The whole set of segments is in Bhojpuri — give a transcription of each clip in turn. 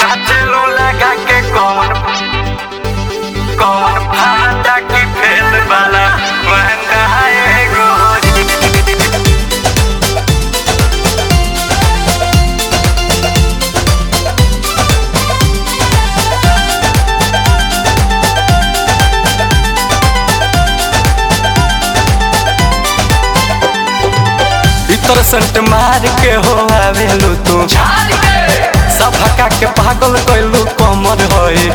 नाचलू लगा के कौन कौन भांडा की फेल वाला महंगा है गोरी भीतर संट मार के हो आवेलू तू सफका के पागल कैलू कमर होई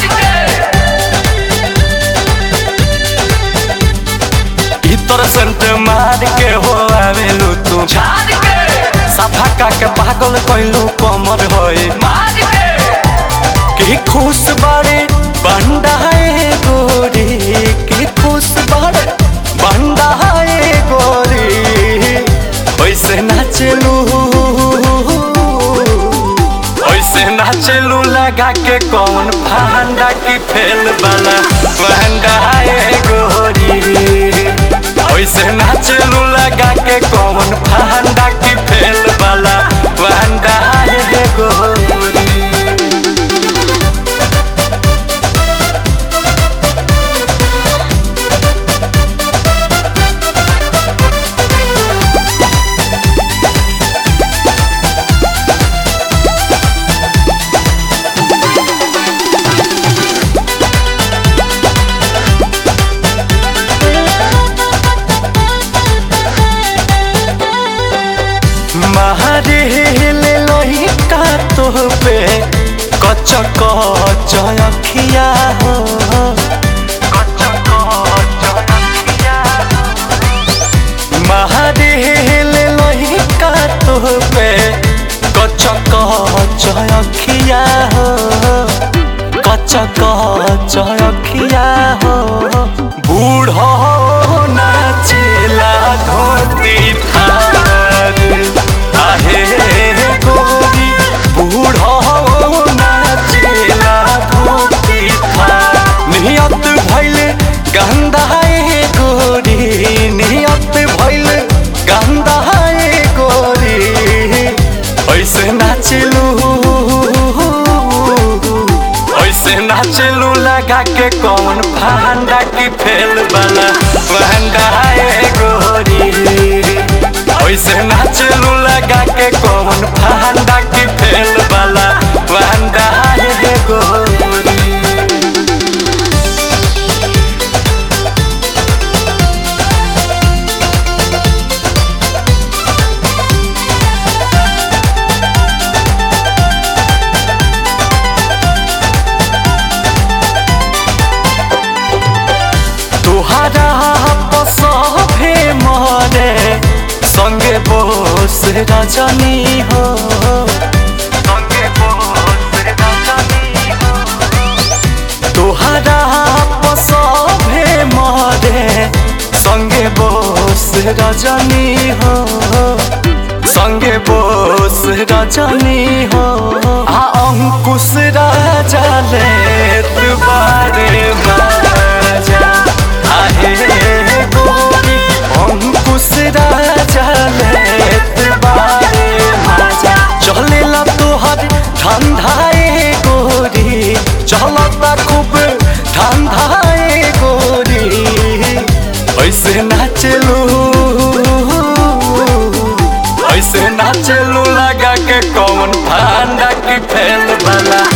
भीतर संट मार के हो आवेलू तू सफका के पागल कैलू कमर होई की खुश बारे बंडाए गोरी की खुश बारे बंडाए गोरी वैसे नाचलू वैसे नाचलू लगा के कौन फंडा की फेल वाला बंडाए गोरी वैसे नाचलू लगा के कौन फंडा की फेल वाला बंडाए गोरी मारे ले लोही का तो पे कच कच अखिया हो कच कच अखिया मारे ले लोही का तो पे कच कच अखिया हो कच कच अखिया हो बूढ़ो नाचेला धोती थार आहे गोरी बूढ़ो नाचेला धोती थार नियत भइल गंधाए गोरी नियत भइल गंधाए गोरी ऐसे नाचलू ऐसे नाचलू लगा के कौन फंडा की फेल वाला फंडा है गोरी ऐसे नाचलू लगा के कौन फंडा की फेल वाला फंडा है गोरी तुहारा पसभे मरे संगे बोस रजनी हो संगे बोस रजनी हो तुहारा पसभे मरे संगे बोस रजनी हो संगे बोस रजनी हो आ अंकुश राजा ले तुबारे माजा आहे गोरी अंकुश राजा ले तुबारे माजा चलेला तोहर ठंडाए गोरी चलता खूब ठंडाए गोरी ऐसे नाचलू ऐसे नाचलू लगा के कौन फंडा की फेल वाला